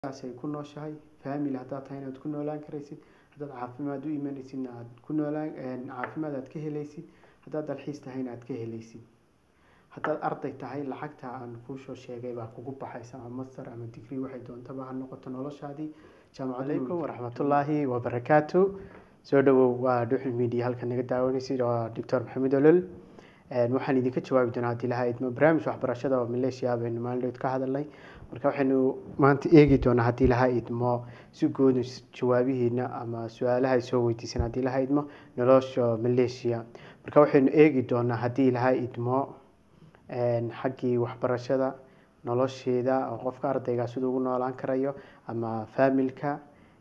ay ku nooshahay family haddaad tahay inaad ku noolaan karaysid haddaad caafimaad u imanaysidna aad ku noolaan caafimaad aad ka helaysid haddaad dalxiis tahayna aad ka helaysid haddaad arday tahay lacagta aan kuusoo sheegay baa kugu baxaysa ama master ama degree waxay doontaba ha noqoto noloshaadii jaamacaleykum waraxmatullaahi wabarakaatu soo dhawow waa dhuxul media halkan naga daawanaysid waa doctor maxamed olol waxaan idinka jawaabi doonaa haddii lahaa idmo barnaamij waxbarashada oo maleeshiya baynu maalindhood ka hadalnay marka waxaynu maanta eegi doonaa haddii lahaa idmo si gooda jawaabihiina ama su-aalaha ay soo weydiisan haddii lahaa idmo nolosha maleeshiya marka waxaynu eegi doonaa haddii lahaa idmo xaggii waxbarashada nolosheeda oo qofka ardayga siduu ugu noolaan karayo ama faamilka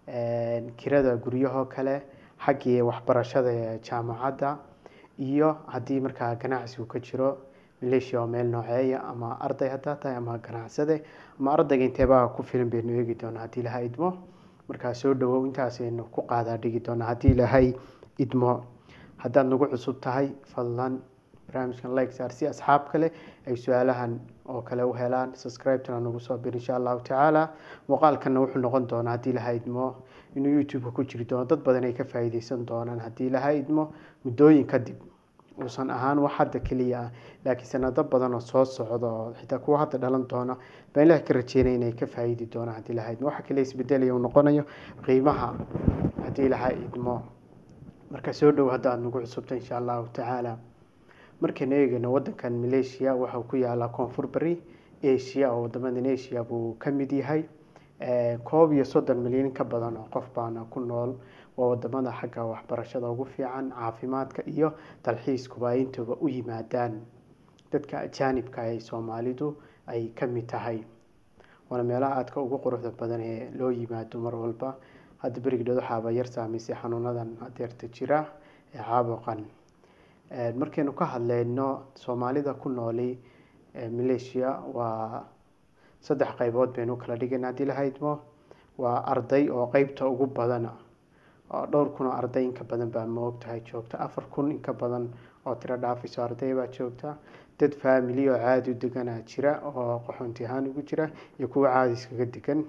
kirada guryahoo kale xaggii waxbarashada jaamacadda iyo haddii markaa ganacsigu ka jiro maleeshiya oo meel nooceeya ama arday haddaa tahay ama ganacsade ama ardayga inteebaa ku filan baynu eegi doonaa haddii ilahay idmo markaa soo dhawow intaasaynu ku qaadaa dhigi doonaa haddii ilahay idmo haddaad nagu cusub tahay fadlan barnaamijkan like saar si asxaab kale ay su-aalahan oo kale u helaan subscribe-tana nagu soo bir insha allahu tacaala muuqaalkana wuxuu noqon doonaa haddii ilahay idmo inuu youtube-ka ku jiri doono dad badan ay ka faa'iideysan doonaan haddii ilahay idmo muddooyin kadib uusan ahaan wax hadda keliya ah laakiin sanado badan oo soo socda oo xitaa kuwa hadda dhalan doona baan ilaah ka rajeynaya inay ka faa'iidi doonaan haddii ilahay idmo waxa kale isbedelaya uu noqonayo qiimaha haddii ilahay idmo marka soo dhow hadda aada nagu cusubta insha allahu tacaala markaynu eegayno wadankan maleeshiya waxau ku yaalaa koonfur bari asia oo wadamadan asia buu ka mid yahay koob iyo soddon milyan ka badan oo qof baana ku nool waa wadamada xagga waxbarashada ugu fiican caafimaadka iyo dalxiiskuba ay intooba u yimaadaan dadka ajaanibka ee soomaalidu ay ka mid tahay waana meelaha aadka ugu quruxda badan ee loo yimaado mar walba hadda berigdhood waxaaba yar saameysay xanuunadan adeerta jira ee caabuqan markaynu ka hadleyno soomaalida ku nooli maleeshiya waa saddex qeybood baynu kala dhigayna haddii lahaydmo waa arday oo qeybta ugu badana oo dhowr kun oo arday inka badan baa maogtahay joogta afar kun inka badan oo tiro dhaafayso arday baa joogta dad faamili oo caadi u deganaa jira oo qaxoonti ahaan ugu jira iyo kuwa caadi iskaga degan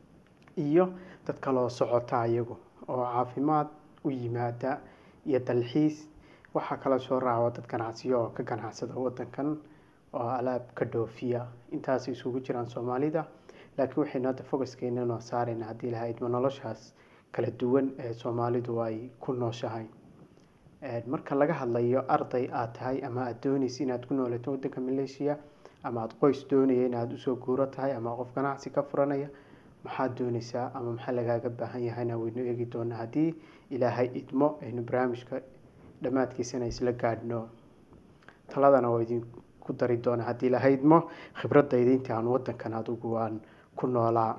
iyo dad kaloo socota iyagu oo caafimaad u yimaada iyo dalxiis waxaa kala soo raaco dad ganacsiyo oo ka ganacsada wadankan oo alaab ka dhoofiya intaasay isugu jiraan soomaalida laakiin waxaynu hadda fogaskeena noo saarayna haddii lahaa idmo noloshaas kala duwan ee soomaalidu ay ku nooshahay marka laga hadlayo arday aad tahay ama aada doonaysa inaad ku noolato wadanka maleeshiya ama aada qoys doonaya inaad usoo guuro tahay ama qof ganacsi ka furanaya maxaad dooneysaa ama maxaa lagaaga baahan yahayna waynu eegi doonaa haddii ilaahay idmo aynu barnaamijka dhammaadkiisana isla gaadhno taladana waa idinku dari doonaa haddii ilaahay idmo khibradayda intii aan wadankan adugu aan ku noolaa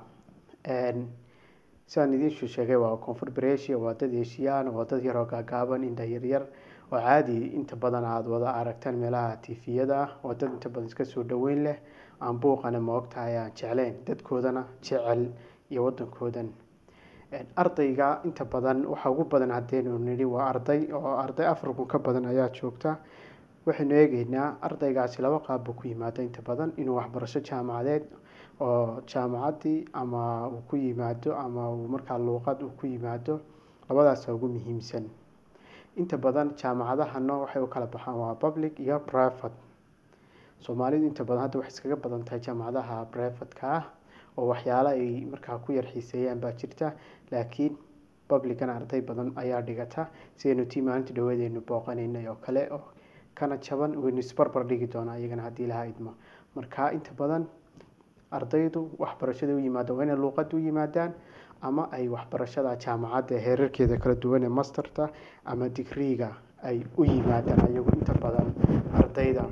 sidaan idiinsuu sheegay waa koonfur baresia waa dad heshiyaan waa dad yaroo gaagaaban indha yaryar oo caadi inta badan aada wada aragtaan meelaha tifiyada ah waa dad inta badan iska soo dhaweyn leh aan buuqana ma ogtahay aan jecleyn dadkoodana jecel iyo wadankoodan ardayga inta badan waxa ugu badan haddeynu nidhi waa arday oo arday afar kun ka badan ayaa joogta waxaynu eegeynaa ardaygaasi laba qaab buu ku yimaada inta badan inuu waxbarasho jaamacadeed oo jaamacaddii ama uu ku yimaado ama uu markaa luuqad uu ku yimaado labadaasa ugu muhiimsan inta badan jaamacadahana waxay u kala baxaan waa public iyo private soomaalidu inta badan hadda waxay iskaga badan tahay jaamacadaha privatka ah oo waxyaalo ay markaa ku yar xiiseeyaan baa jirta laakiin publicana arday badan ayaa dhigata sidaynu tii maalinta dhawadeenu booqanaynay oo kale oo kana jaban waynu isbarbar dhigi doonaa iyagana haddii lahaa idmo marka inta badan ardaydu waxbarashada u yimaadaan waa inay luuqada u yimaadaan ama ay waxbarashada jaamacadda heerarkeeda kala duwan ee masterta ama digriiga ay u yimaadaan ayagu inta badan ardayda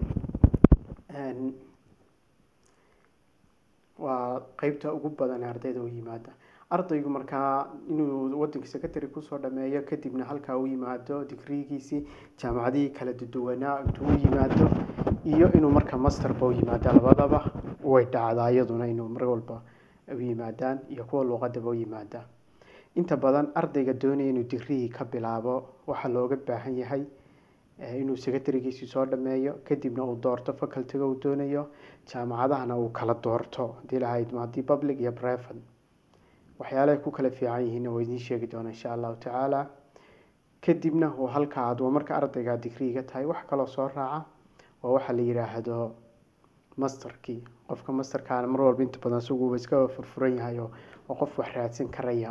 waa qeybta ugu badan ee ardayda u yimaada ardaygu markaa inuu wadanka secretary kusoo dhameeyo kadibna halkaa u yimaado digriigiisii jaamacadihii kala duwanaa intuu u yimaado iyo inuu marka masterba u yimaado labadaba way dhacdaa iyaduna inuu mar walba u yimaadaan iyo kuwa luuqadaba u yimaada inta badan ardayga doonaya inuu digriigii ka bilaabo waxaa looga baahan yahay inuu secretarigiisii soo dhameeyo kadibna uu doorto facultiga uu doonayo jaamacadahana uu kala doorto hadii lahayd haddii public iyo private waxyaalahay ku kala fiican yihiinna waa idiin sheegi doona insha allahu tacaala kadibna waa halka aad waa marka ardayga digriiga tahay wax kaloo soo raaca waa waxa la yidhaahdo masterkii qofka masterkaana mar walba inta badan isaguuba iska furfuran yahay oo oo qof wax raadsan karaya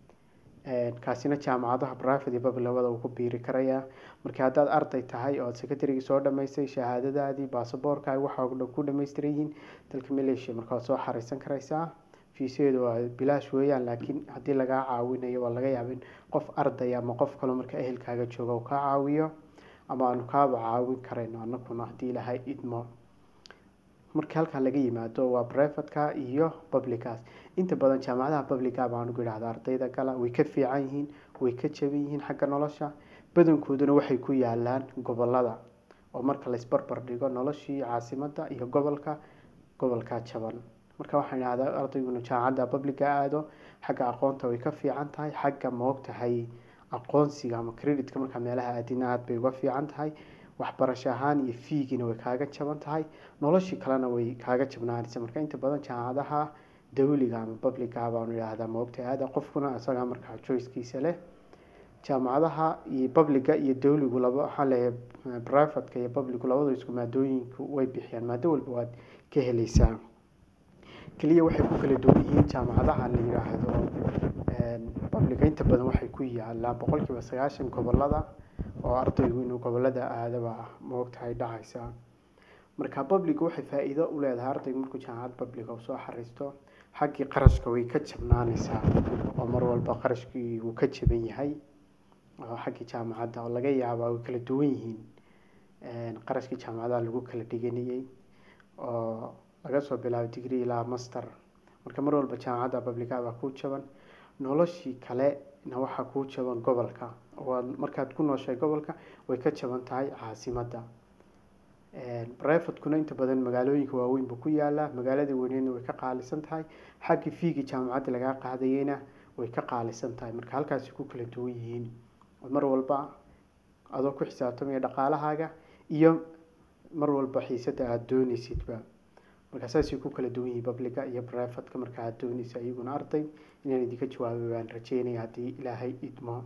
kaasina jaamacadaha private iyo public labada uu ku biiri karaya marka haddaad arday tahay oo secretarygii soo dhamaystay shahaadadaadii baasaboorkaaga waxa oo dhan ku dhamaystiran yihiin dalka malaysia marka waad soo xareysan karaysaa fiisadeedu waa bilaash weeyaan laakiin haddii lagaa caawinayo waa laga yaaba in qof arday ama qof kaloo marka ehelkaaga jooga uu kaa caawiyo ama aanu kaaba caawin karayno anaguna haddii ilaahay idmo marka halkaa laga yimaado waa privateka iyo publicaas inta badan jaamacadaha publica baan ugu idhahda ardayda gala way ka fiican yihiin way ka jaban yihiin xagga nolosha badankooduna waxay ku yaalaan gobolada oo marka laisbarbar dhigo noloshii caasimada iyo gobolka gobolka jaban marka waxaan idhahdaa ardayguna jaamacadda publica aado xagga aqoonta way ka fiican tahay xagga maogtahay aqoonsiga ama creditka markaa meelaha aadina aad bay uga fiican tahay waxbarasho ahaan iyo fiigina way kaaga jaban tahay noloshii kalena way kaaga jabnaanaysa marka inta badan jaamacadaha dawliga ama publica baanu idhaahdaa maogtahay aada qofkuna isagaa markaa choicekiisa leh jaamacadaha iyo publica iyo dawligu laba waxaa leeyahay privateka iyo publicu labadu isku maadooyinku way bixiyaan maado walba waad ka helaysaa keliya waxay ku kala duwan yihiin jaamacadaha la yidhaahdo publica inta badan waxay ku yaalaan boqolkiiba sagaashan gobolada oo ardaygu inuu gobolada aadaba maogtahay dhacaysa marka publica waxay faa-iido u leedahay ardaygu markuu jaamacad publica usoo xariisto xaggii qarashka way ka jabnaanaysaa oo mar walba qarashkii wuu ka jaban yahay oo xaggii jaamacadda oo laga yaabaa way kala duwan yihiin qarashkii jaamacadaha lagu kala dhiganayay oo laga soo bilaabo degree ilaa master marka mar walba jaamacadda publica baa ku jaban noloshii kalena waxaa kuu jaban gobolka oo markaad ku nooshahay gobolka way ka jaban tahay caasimadda privatekuna inta badan magaalooyinka waaweyn buu ku yaalaa magaalada weyneedna way ka qaalisan tahay xaggii fiigii jaamacadda lagaa qaadayeyna way ka qaalisan tahay marka halkaasi ku kala duwan yihiin mar walba adoo ku xisaabtamaya dhaqaalahaaga iyo mar walba xiisada aada dooneysidba marka saasay ku kala duwan yihiin publica iyo privateka marka aada dooneysa iyaguna arday inaan idinka jawaabay baan rajeynaya haddii ilaahay idmo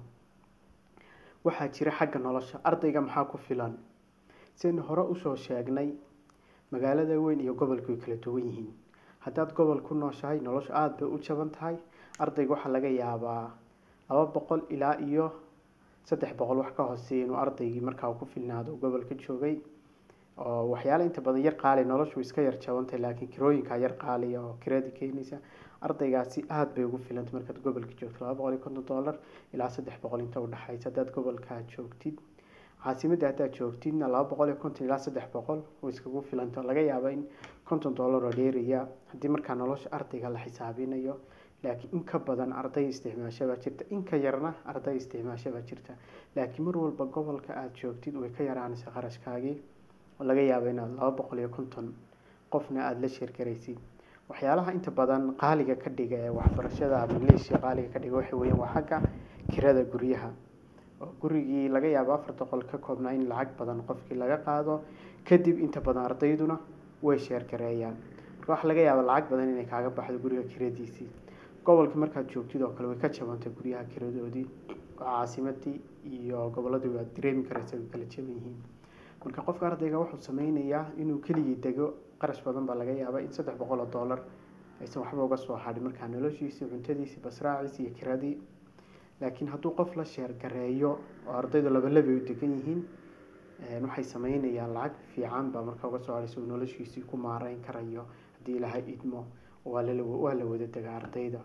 waxaa jira xagga nolosha ardayga maxaa ku filan sidaynu hore usoo sheegnay magaalada weyn iyo gobolka way kala duwan yihiin haddaad gobol ku nooshahay nolosha aada bay u jaban tahay ardayga waxaa laga yaabaa laba boqol ilaa iyo saddex boqol wax ka hooseeya inuu ardaygii markaa ku filnaado gobolka joogay oo waxyaala inta badan yar qaali noloshu iska yar jabantahay laakiin kirooyinkaa yar qaaliya oo kirada keenaysa ardaygaasi aada bay ugu filantay markaad gobolka joogto laba boqol iyo konton dollar ilaa saddex boqol inta udhexaysa haddaad gobolkaa joogtid caasimadda haddaad joogtidna laba boqol iyo konton ilaa saddex boqol way iskagu filanta laga yaaba in konton dollar oo dheeraya haddii markaa nolosha ardayga la xisaabinayo laakiin in ka badan arday isticmaasha baa jirta in ka yarna arday isticmaasha baa jirta laakiin mar walba gobolka aada joogtid way ka yaraanaysa qarashkaagii laga yaaba inaad laba boqol iyo konton qofna aada la sheergaraysid waxyaalaha inta badan qaaliga ka dhiga ee waxbarashada maleeshiya qaaliga ka dhiga waxa weeyaan waa xagga kirada guryaha oo gurigii laga yaabo afar boqol ka koobnaa in lacag badan qofkii laga qaado kadib inta badan ardayduna way sheergareeyaan marka waxaa laga yaaba lacag badan inay kaaga baxdo guriga kiradiisii gobolka markaad joogtid oo kale way ka jabantay guryaha kiradoodii oo caasimadii iyo goboladii waad dareemi karaysa way kala jaban yihiin marka qofka ardayga wuxuu sameynayaa inuu keligii dego qarash badan baa laga yaaba in saddex boqol oo dollar aysan waxba uga soo hadhin markaa noloshiisii cuntadiisii basraaciisii iyo kiradii laakiin hadduu qof la sheergareeyo oo ardaydu labalabay u degan yihiin waxay sameynayaan lacag fiican baa markaa uga soo hadhaysa uu noloshiisii ku maareyn karayo haddii ilaahay idmo waa la wada dega ardayda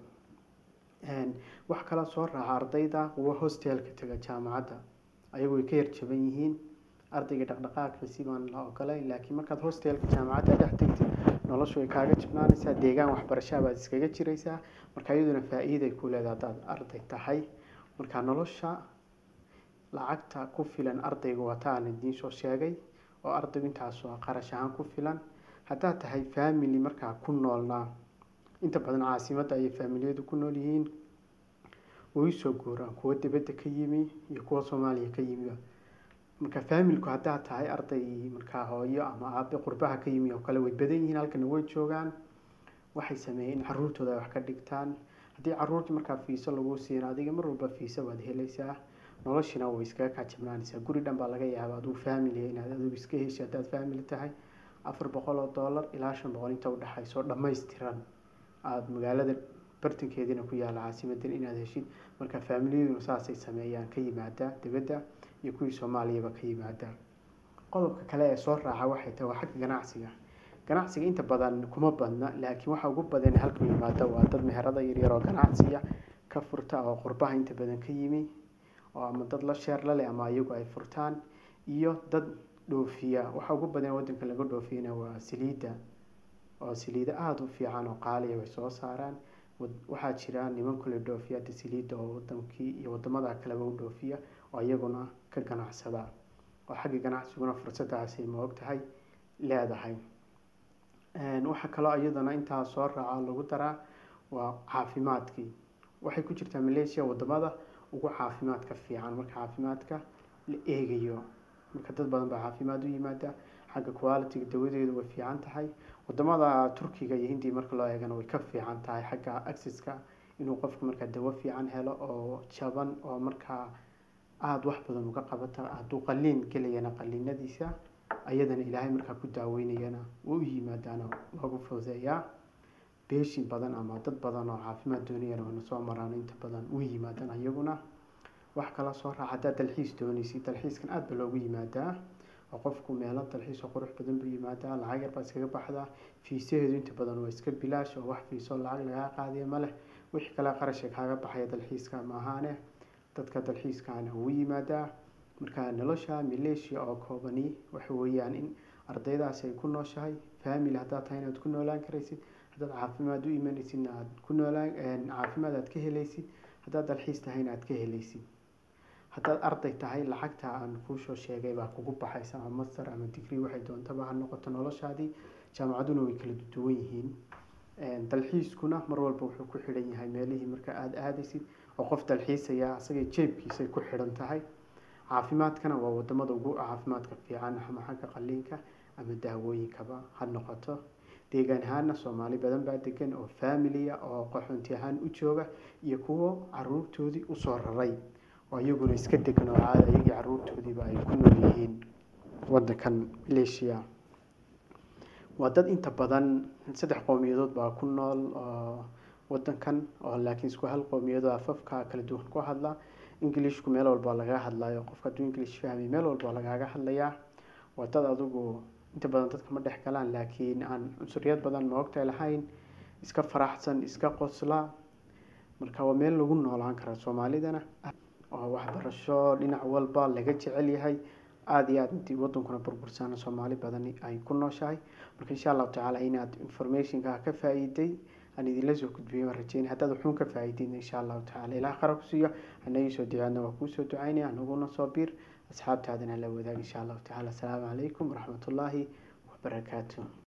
wax kala soo raaca ardayda kuwa hostelka tega jaamacadda ayagu way ka yar jaban yihiin ardayga dhaqdhaqaaqkiisi baan la ogolayn laakiin markaad hostelka jaamacadda dhex tegtid noloshu way kaaga jabnaanaysaa deegaan waxbarashaa baad iskaga jiraysaa marka iyaduna faa-iiday ku leedahay haddaad arday tahay marka nolosha lacagta ku filan ardayga wata aan idiin soo sheegay oo ardaygu intaas waa qarash ahaan ku filan haddaad tahay family markaa ku noolnaa inta badan caasimadda ayay faamiliyadu ku nool yihiin way soo guuraan kuwa dibadda ka yimi iyo kuwa soomaaliya ka yimiba marka faamilku haddaad tahay arday markaa hooyo ama aabe qurbaha ka yimi oo kale way badan yihiin halkana way joogaan waxay sameeyeen in caruurtooda ay wax ka dhigtaan haddii caruurtii markaa fiiso lagu siino adiga mar walba fiiso waad helaysaa noloshina way iskaga kacabnaanaysaa guri dhan baa laga yaaba aduu family inaad adigu iska hesho haddaad family tahay afar boqol oo dollar ilaa shan boqol inta udhexayso dhammaystiran aada magaalada bartankeediina ku yaala caasimadan inaad heshid marka faamiliyaduna saasay sameeyaan ka yimaadaa dibadda iyo kuwii soomaaliyaba ka yimaadaa qodobka kale ee soo raaca waxay tahay waa xagga ganacsiga ganacsiga inta badan kuma badna laakiin waxa ugu badan halku yimaada waa dad meherada yaryar oo ganacsiya ka furta oo qurbaha inta badan ka yimi oo ama dad la sheer la leh ama iyagu ay furtaan iyo dad dhoofiya waxa ugu badan wadanka laga dhoofiyana waa saliidda oo saliida aada u fiican oo qaaliya bay soo saaraan waxaa jira niman kule dhoofiya hadda saliidda oo wadankii iyo wadamada kaleba u dhoofiya oo iyaguna ka ganacsada oo xagga ganacsiguna fursadaasay ma og tahay leedahay waxaa kaloo iyadana intaa soo raaca lagu daraa waa caafimaadkii waxay ku jirtaa malaysia wadamada ugu caafimaadka fiican marka caafimaadka la eegayo marka dad badan baa caafimaad u yimaada xagga qualitiga dawadeedu way fiican tahay wadamada turkiga iyo hindiya marka loo eegana way ka fiican tahay xagga accesska inuu qofku markaa dawo fiican helo oo jaban oo markaa aada wax badan uga qabata hadduu qaliin gelayana qaliinadiisa ayadana ilaahay markaa ku daaweynayana way u yimaadaana loogu fududeeyaa beeshin badan ama dad badan oo caafimaad doonayana wana soo maraan inta badan u yimaadaan ayaguna wax kala soo raaca haddaad dalxiis doonaysid dalxiiskan aada ba loogu yimaadaa oo qofku meelo dalxiis oo qurux badan buu yimaadaa lacag yar baa iskaga baxdaa fiisaheedu inta badan waa iska bilaash oo wax fiiso lacag lagaa qaadiya ma leh wixii kale qarashka kaaga baxaya dalxiiska maahaane dadka dalxiiskaana ugu yimaadaa marka nolosha maleeshiya oo koobani waxa weeyaan in ardaydaasi ay ku nooshahay family haddaad tahay inaad ku noolaan karaysid haddaad caafimaad u imanaysidna aad ku noolaan caafimaad aad ka helaysid haddaad dalxiis tahayna aad ka helaysid haddaad arday tahay lacagta aan kuusoo sheegay baa kugu baxaysa ama master ama degree waxay doontaba ha noqoto noloshaadii jaamacaduna way kala duwan yihiin dalxiiskuna mar walba wuxuu ku xidhan yahay meelihii marka aada aadaysid oo qof dalxiisaya asagay jeebkiisay ku xidhan tahay caafimaadkana waa wadamada ugu caafimaadka fiican ama xagga qaliinka ama daawooyinkaba ha noqoto deegaan ahaana soomaali badan baa degan oo familiya oo qaxoonti ahaan u jooga iyo kuwo caruurtoodii usoo raray oo iyaguna iska degan oo caada iyagii caruurtoodiiba ay ku nool yihiin wadankan maleeshiya waa dad inta badan saddex qowmiyadood baa ku nool oo wadankan oo laakiin isku hal qowmiyadoo afafka kala duwan ku hadla englishku meel walba lagaga hadlayo qofka hadduu english fahmay meel walba lagaaga hadlayaa waa dad adigu inta badan dadka ma dhex galaan laakiin aan cunsuriyad badan maogtahay lahayn iska faraxsan iska qosla marka waa meel lagu noolaan kara soomaalidana oo waxbarasho dhinac walba laga jecel yahay aada iyo aad intii wadankuna burbursana soomaali badan ay ku nooshahay marka insha allahu tacaala inaad informationka ka faa-iiday aan idinla soo gudbiyay waan rajeynay haddaad wuxuun ka faa-iideyna insha allahu tacala ilaah qara ku siiyo anagii soo ducaadna waa kuusoo ducaynaya anaguna soo biir asxaabtaadana la wadaag insha allahu tacala asalaamu calaykum waraxmatullaahi wabarakaatu